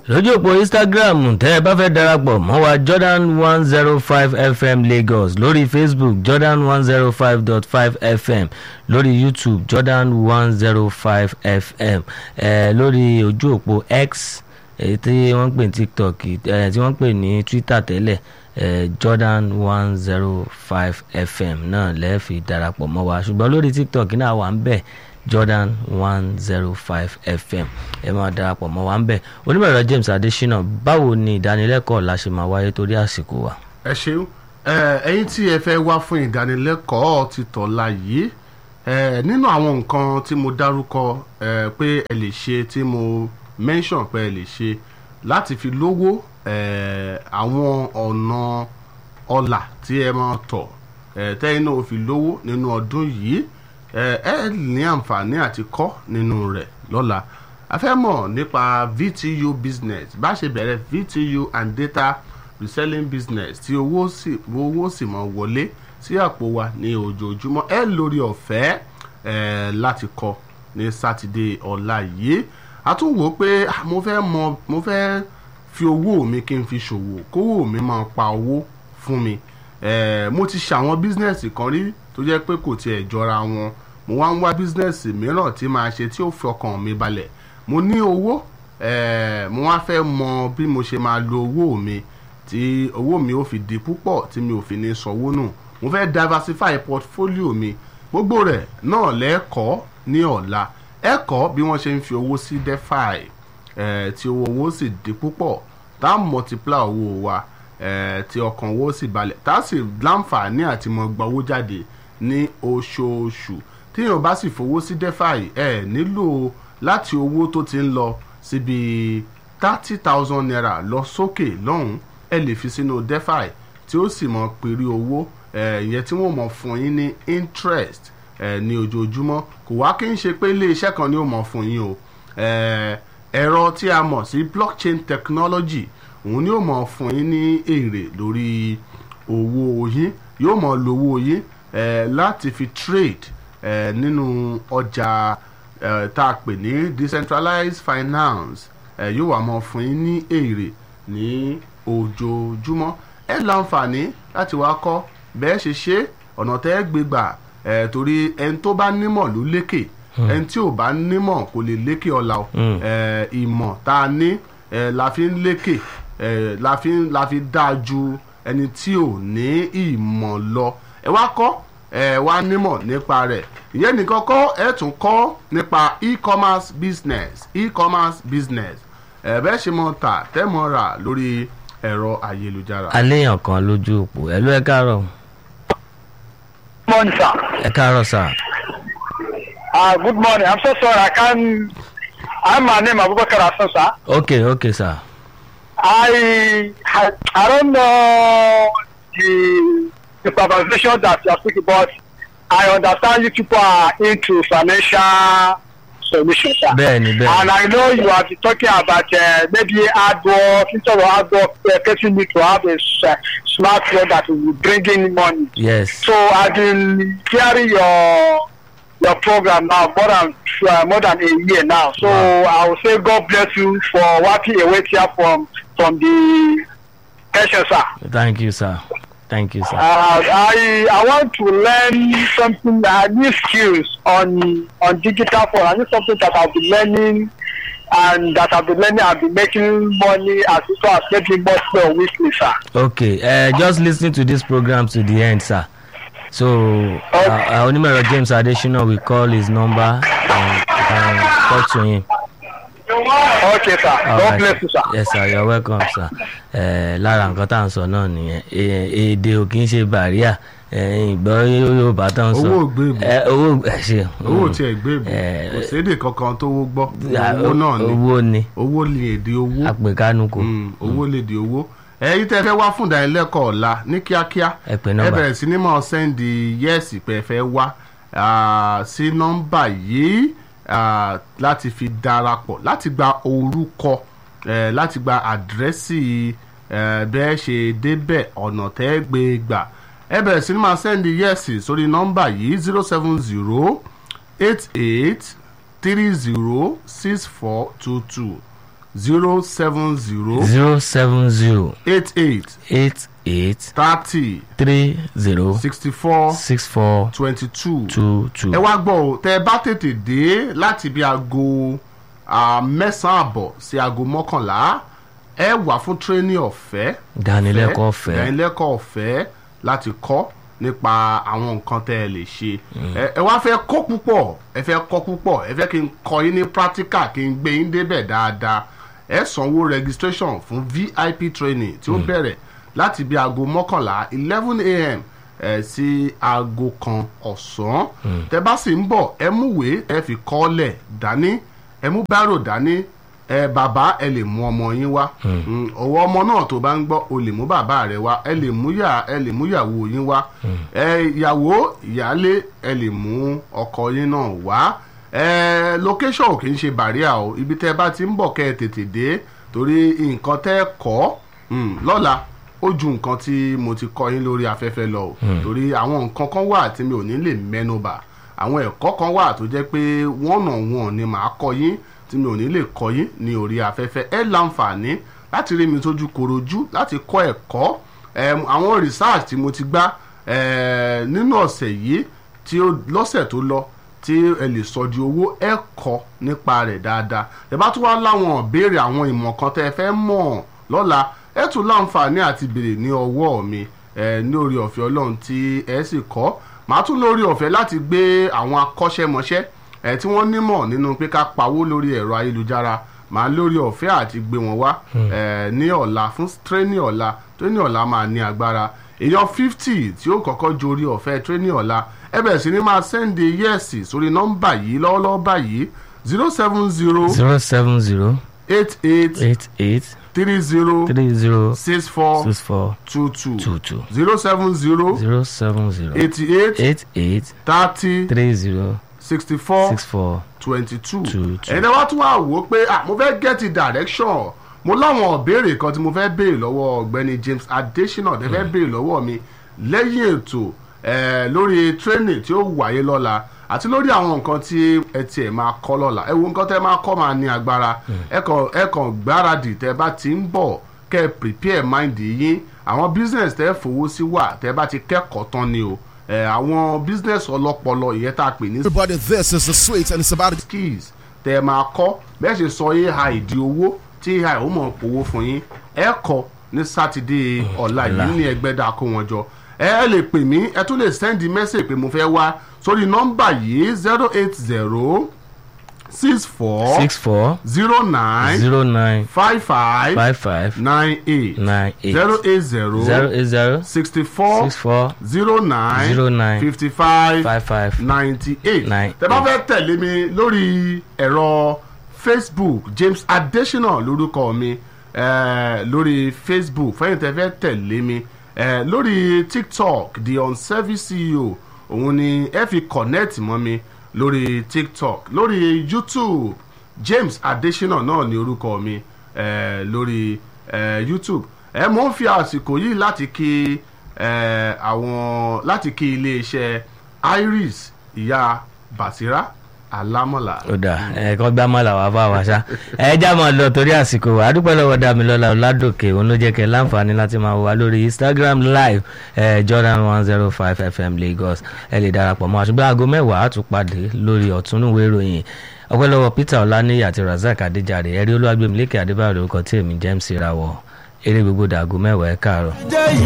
lójú òpó instagram tẹ́ ẹ bá fẹ́ darapọ̀ mọ́ wa jordan one zero five fm lagos lórí facebook jordan one zero five dot five fm lórí youtube jordan one zero five fm eh, lórí ojú òpó x èyí tí wọ́n ń pè ní tiktok eh, tí wọ́n ń pè ní twitter tẹ́lẹ̀ eh, jordan one zero five fm náà lẹ́ẹ̀fì darapọ̀ mọ́ wa ṣùgbọ́n lórí tiktok náà wà ń bẹ̀ jordan one zero five fm ẹ máa darapọ̀ mọ́ wa ń bẹ̀ onímọ̀ẹ̀rọ james adesina báwo ni ìdánilẹ́kọ̀ọ́ la ṣe máa wáyé torí àsìkò wa. ẹ ṣeun ẹyin tí ẹ fẹ́ wá fún ìdánilẹ́kọ̀ọ́ ti tọ̀la yìí ẹ, nínú àwọn nǹkan tí mo dárúkọ ẹ, pé ẹ lè ṣe tí mo mention pé ẹ lè ṣe láti fi lówó ẹ, àwọn ọ̀nà ọ̀là tí ẹ máa tọ̀ ẹ, tẹ́yìn náà fi lówó nínú ọdún yìí ẹ ẹ ní àǹfààní àti kọ́ nínú rẹ̀ lọ́la a fẹ́ mọ̀ nípa VTU business bá ṣe bẹ̀rẹ̀ VTU and data reselling business tí owó sì owó sì mọ̀ wọlé sí àpò wa ní ojoojúmọ́ ẹ lórí ọ̀fẹ́ ẹ láti kọ́ ní sátidé ọ̀la yìí a tún wò ó pé ah, mo fẹ́ mọ̀ mo fẹ́ fi owó mi kí n fi ṣòwò kówó mi máa pa owó fún mi eh, mo ti ṣàwọn bísínẹ́sì kan rí tó jẹ́ pé kò tiẹ̀ jọra wọn mo wá ń wá bísínẹ́sì mìíràn tí màá ṣe tí ó fi ọkàn mi balẹ̀ mo ní owó eh, mo wá fẹ́ mọ bí mo ṣe máa lo owó mi tí owó mi ó fi di púpọ̀ tí mi ò fi ní sanwó nù mo fẹ́ diversify portfolio mi gbogbo rẹ̀ náà lẹ́ẹ̀kọ́ ní ọ̀la ẹ̀kọ́ bí wọ́n ṣe ń fi owó sí defi eh, tí owó owó sì di púpọ̀ tá a multiply owó wa eh, tí ọkàn owó sì balẹ̀ tá a sì láǹfààní àti mọ gba owó jáde ní oṣooṣù tí èèyàn bá sì fowó sí defi ẹ nílò láti owó tó ti ń lọ síbi thirty thousand naira lọ sókè lọ́hùn ẹ lè fi sínú defi tí ó sì mọ péré owó eh, ìyẹn tí wọ́n mọ̀ fún yín ní interest eh, ní ojoojúmọ́ kò wá kí n ṣe pé ilé iṣẹ́ kan ni ó mọ̀ fún yín o eh, ẹ̀rọ tí a mọ̀ sí blockchain technology òun ni ó mọ̀ fún yín ní èrè lórí owó yín yóò mọ̀ lo owó yín eh, láti fi trade eh, nínú ọjà eh, tá a pè ní decentralized finance eh, yóò wà mọ̀ fún yín ní èrè ní ojoojúmọ́ ẹ láǹfààní láti wá kọ́ bẹ́ẹ̀ ṣe ṣe ọ̀nà tẹ́ ẹ gbé gbà ẹ̀ torí ẹni tó bá nímọ̀ ló lékè ẹni tí ò bá nímọ̀ kò lè lékè ọ̀la o ẹ̀ ìmọ̀ tá a ní ẹ̀ la fi ń lékè ẹ̀ la fi ń la fi dáa ju ẹni tí ò ní ìmọ̀ lọ ẹ wá kọ́ ẹ wá nímọ̀ nípa rẹ̀ ìyẹn nìkan kọ́ ẹ tún kọ́ nípa e-commerce business e-commerce business ẹ bẹ́ẹ̀ ṣe mọ̀ tà tẹ́ mọ̀ rà lórí ẹ̀rọ ayélujára. aléyàn kan lójú òpó ẹ ló ẹ káàárọ̀ morning, sir. ẹ káàárọ̀ sà Uh, good morning. I'm so sorry. I can't. I'm my name Abubakar Hassan, sir. ok ok sà I, I I don't know the the conversation that you are speaking about. I understand you people are into financial solutions, sir. bẹ́ẹ̀ni And bẹ́ẹ̀ni I know you have been talking about uh, maybe hard work, instead of hard work, uh, person need to have a s- uh, smartphone that will bring in money. yes So I've been hearing your your program now more than uh, more than a year now. So Wow. I will say God bless you for working away here from from the pension, sir. thank you sir thank you sir. Uh, I I want to learn something uh, new skills on on digital phone. I need something that I've been learning and that I've been learning. I've been making money as well as making money on weekly, sir. okay uh, just lis ten to this program to the end sir so uh, uh, onímọ̀ẹ̀rọ james adesina will call his number and, and talk to him. Okay, sir. All God right, bless you, sir. yes sir you're welcome sir ẹ lára nǹkan tá à ń sọ náà nìyẹn Ẹ- èdè ò kì í ṣe bàríà ìgbọ́ yorùbá tá à ń sọ Owó ò gbé ìbò. Ẹ, owó ẹ ṣe owó tí ẹ gbé ìbò Eh, kò sédè kankan tó wó gbọ́ Ah, owó náà ni owó ni owó lè èdè owó àpèkánuko Mm, owó lè di owó ẹ̀yin tẹ́ fẹ́ wá fún ìdánilẹ́kọ̀ọ́ ọ̀la ní kíákíá Ẹ pè nọ́mbà. bẹ̀rẹ̀ sí ní máa sẹ́ndì yẹ́ẹ̀sì pé ẹ fẹ́ wá ah, sí nọ́mbà yìí ah, láti fi darapọ̀ láti gba orúkọ eh, láti gba àdírẹ́sì eh, bẹ́ẹ̀ ṣe débẹ̀ ọ̀nà tẹ́ gbé gbà ẹ bẹ̀rẹ̀ sí ní máa sẹ́ndì yẹ́ẹ̀sì sórí nọ́mbà yìí zero seven zero eight eight three zero six four two two zero seven zero zero seven zero eight eight eight eight thirty three zero sixty four six four twenty two. two two. ẹ wá gbọ́ o tẹ ẹ bá tètè dé láti bí aago ah, mẹ́sàn-án àbọ̀ sí aago mọ́kànlá ẹ wà fún tírénì ọ̀fẹ́ ìdánilẹ́kọ̀ọ́ ọ̀fẹ́ ìdánilẹ́kọ̀ọ́ ọ̀fẹ́ láti kọ́ nípa àwọn nǹkan tẹ́ ẹ lè ṣe ẹ ẹ wá fẹ́ kọ́ púpọ̀ ẹ fẹ́ kọ́ púpọ̀ ẹ fẹ́ kí n kọ́ yín ní practical kí n gbé yín débẹ̀ dáadáa ẹ sanwó registration fún vip training tí ó bẹ̀rẹ̀ láti bí aago mọ́kànlá eleven a.m. ẹ sí aago kan ọ̀sán tẹ bá sì ń bọ̀ ẹ múwèé ẹ fi kọ́lẹ̀ dání ẹ mú bárò dání ẹ bàbá ẹ lè mú ọmọ yín wá Mm, ọwọ́ ọmọ náà tó bá ń gbọ́ o lè mú bàbá rẹ wá ẹ lè mú yà ẹ lè mú ìyàwó yín wá ẹ ìyàwó ìyálé ẹ lè mú ọkọ yín náà wá ẹ location ò kì í ṣe bàríà o ibi tẹ́ ẹ bá ti ń bọ̀ kẹ́ ẹ tètè dé torí nǹkan tẹ́ ẹ kọ́ mm, lọ́la ó ju nǹkan tí mo ti kọ́ yín lórí afẹ́fẹ́ lọ o torí àwọn nǹkan kan wà tí mi ò ní lè mẹ́nubà àwọn ẹ̀kọ́ kan wà tó jẹ́ pé wọ́n nà wọ́n ni màá kọ́ yín tí mi ò ní lè kọ́ yín ní orí afẹ́fẹ́ ẹ láǹfààní láti rí mi tójú korojú láti kọ́ ẹ̀kọ́ Em, àwọn research tí mo ti gbá eh, nínú ọ̀sẹ̀ yìí tí ó lọ́sẹ̀ tó lọ tí ẹ lè sọ di owó ẹ kọ́ nípa rẹ̀ dáadáa ẹ bá tún wá láwọn ìbéèrè àwọn ìmọ̀ kan tẹ́ ẹ fẹ́ mọ̀ lọ́la ẹ tún láǹfààní àti béèrè ní ọwọ́ mi eh, ní orí ọ̀fẹ́ ọlọ́run tí ẹ sì kọ́ màá tún lórí ọ̀fẹ́ láti gbé àwọn akọ́ṣẹ́mọṣẹ́ ẹ tí wọ́n nímọ̀ nínú pé ká pawó lórí ẹ̀rọ ayélujára màá lórí ọ̀fẹ́ àti gbé wọn wá ẹ ní ọ̀la fún tírénì ọ̀la tírénì ọ̀la máa ní agbára èèyàn fifty tí ó kọ́kọ́ jorí ọ̀fẹ́ tírénì ọ̀la ẹ bẹ̀rẹ̀ sí ni máa sẹ́ndé yẹ́ẹ̀sì sórí nọ́mbà yìí lọ́wọ́lọ́wọ́ báyìí zero seven zero zero seven zero eight eight eight eight three zero three zero six four six four two two two two zero seven zero zero seven zero eighty eight eight eight thirty three zero sixty four six four twenty two Two, two. ẹ̀yin náà wá tún wá wò ó pé ah mo fẹ́ get the direction mo láwọn ìbéèrè kan tí mo fẹ́ béèrè lọ́wọ́ ọ̀gbẹ́ni James Adesina tẹ́ fẹ́ béèrè lọ́wọ́ mi lẹ́yìn ètò eh, lórí training tí ó wáyé lọ́la àti lórí àwọn nǹkan tí ẹ tiẹ̀ máa kọ́ lọ́la ẹ wo nǹkan tẹ́ máa kọ́ máa ní agbára ẹ kàn ẹ kàn gbáradì tẹ́ bá ti ń bọ̀ kẹ́ ẹ prepare mind yín àwọn business tẹ́ fowó sí wà tẹ́ bá ti kẹ́kọ̀ọ́ tán ni o eh, àwọn business ọlọ́pọlọ ìyẹn tá a pè ní Everybody, this is the sweet, and it's about to skills tẹ ẹ máa kọ́ bẹ́ẹ̀ ṣe sọ ai di owó tí ai ó mọ̀ powó fún yín ẹ kọ́ ní sátidé ọ̀la yìí ní ẹgbẹ́dá kó wọn jọ ẹ ẹ lè pè mí ẹ tún lè sẹ́ndì mẹ́sẹ̀ pé mo fẹ́ wá sórí nọ́mbà yìí zero eight zero six four six four zero nine zero nine five five five five nine eight nine eight zero eight zero zero eight zero sixty four six four zero nine zero nine fifty five five five ninety eight Nine tẹ́ bá eight. fẹ́ tẹ̀lé mi lórí ẹ̀rọ facebook james adesina lórúkọ mi eh, lórí facebook fẹ́yìn tẹ́ fẹ́ tẹ̀lé mi eh, lórí tiktok the unservice ceo òun ni ẹ fi connect mọ́ mi lórí tiktok lórí youtube james adesina náà ni orúkọ mi eh, lórí eh, youtube ẹ mọ̀ ń fi àsìkò yìí láti kí eh, àwọn láti kí iléeṣẹ́ iris ìyá basira alámọ̀lá. ó dà ẹ̀ẹ́kan gbá mọ́ làwọn bá wa ṣá ẹ já máa lọ torí àsìkò wa àdúpẹ́ lọ́wọ́ Dámilọ́lá Ọládòkè òun ló jẹ́ kẹ́ láǹfààní láti máa wà lórí Instagram live eh, Jordan one zero five FM Lagos ẹ lè darapọ̀ mọ́ àṣùgbọ́n aago mẹ́wàá á tún pàdé lórí ọ̀túnúwé ìròyìn ọpẹ́ lọ́wọ́ Peter Ọláníyì àti Razak Adéjàre ẹ̀rí olúwàgbẹ̀mílẹ́kẹ̀ Adébáyọ̀ lórúkọ tí èmi James Rawọ eré gbogbo dàgó mẹ́wàá ẹ̀ káàárọ̀. jẹ́